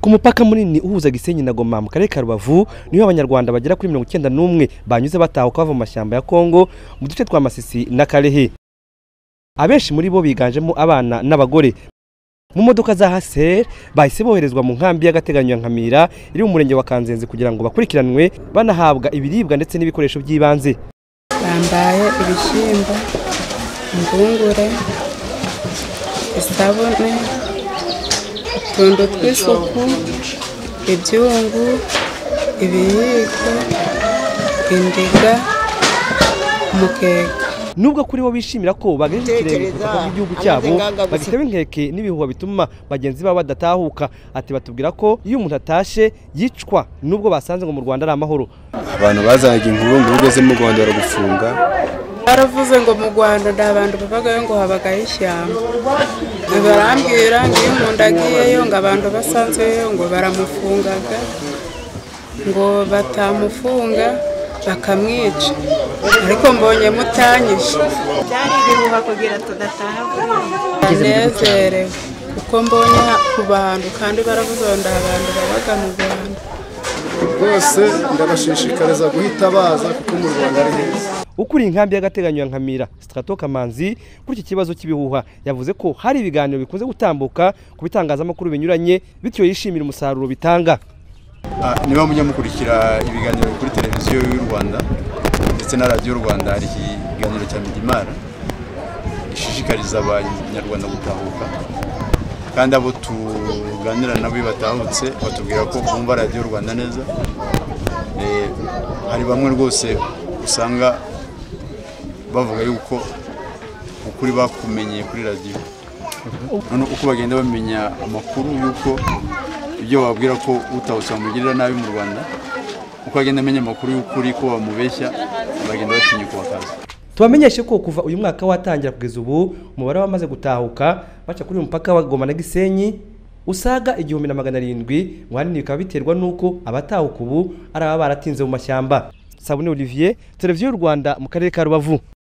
ku mupaka munini uhuza Gisenyi na Goma mu karere ka Rubavu niho abanyarwanda bagera kuri mirongo icyenda n'umwe banyuze batahuka bava mu mashyamba ya Kongo mu duce twa Masisi na Kalehe abenshi muri bo biganjemo abana n'abagore mu modoka za haseri bahise boherezwa mu nkambi y'agateganyo ya Nkamira iri mu murenge wa Kanzenze kugira ngo bakurikiranwe banahabwa ibiribwa ndetse n'ibikoresho by'ibanze bambaye ibishyimbo impungure isabune utuntu tw'isuku ibyungu ibiyiko indiga umukeka nubwo kuri bo bishimira ko bagejeje ikirenge ku butaka bw'igihugu cyabo bagitewe inkeke n'ibihuha bituma bagenzi babo badatahuka ati batubwira ko iyo umuntu atashe yicwa nubwo basanze ngo mu Rwanda ari amahoro abantu bazanaga inkuru ngo ugeze mu Rwanda baragufunga baravuze ngo mu Rwanda nta bantu bavagayo ngo habagayo ishyamba barambwira ngo iyo umuntu agiyeyo ngo abantu basanzeyo ngo baramufungaga ngo batamufunga bakamwica ariko mbonye mutanyije byari ibihuha kugira tudataha anezerewe kuko mbonye ku bantu kandi baravuze ngo nta bantu babaga mu rwanda rwose ndabashishikariza guhita baza kuko mu Rwanda ari heza ukuriye inkambi y'agateganyo ya Nkamira Strato Kamanzi kuri iki kibazo cy'ibihuha yavuze ko hari ibiganiro bikunze gutambuka ku bitangazamakuru binyuranye bityo yishimira umusaruro bitanga niba mujya mukurikira ibiganiro kuri televiziyo y'u rwanda ndetse na radiyo rwanda hari ikiganiro cya midimara gishishikariza abanyarwanda gutahuka kandi abo tuganira nabo batahutse batubwira ko bumva radiyo rwanda neza hari bamwe rwose usanga bavuga yuko ukuri bakumenyeye kuri radiyo uko bagenda bamenya amakuru y'uko ibyo babwira ko utawusa bamugirira nabi mu rwanda uko agenda amenya amakuru y'ukuri ko bamubeshya bagenda batinya kubakaza tubamenyeshe ko kuva uyu mwaka watangira kugeza ubu umubare w'abamaze gutahuka baca kuri uyu mupaka wa Goma na Gisenyi usaga igihumbi na magana arindwi ngo ahanini bikaba biterwa n'uko abatahuka ubu ari ababa baratinze mu mashyamba Sabune Olivier televiziyo y'u Rwanda mu karere ka Rubavu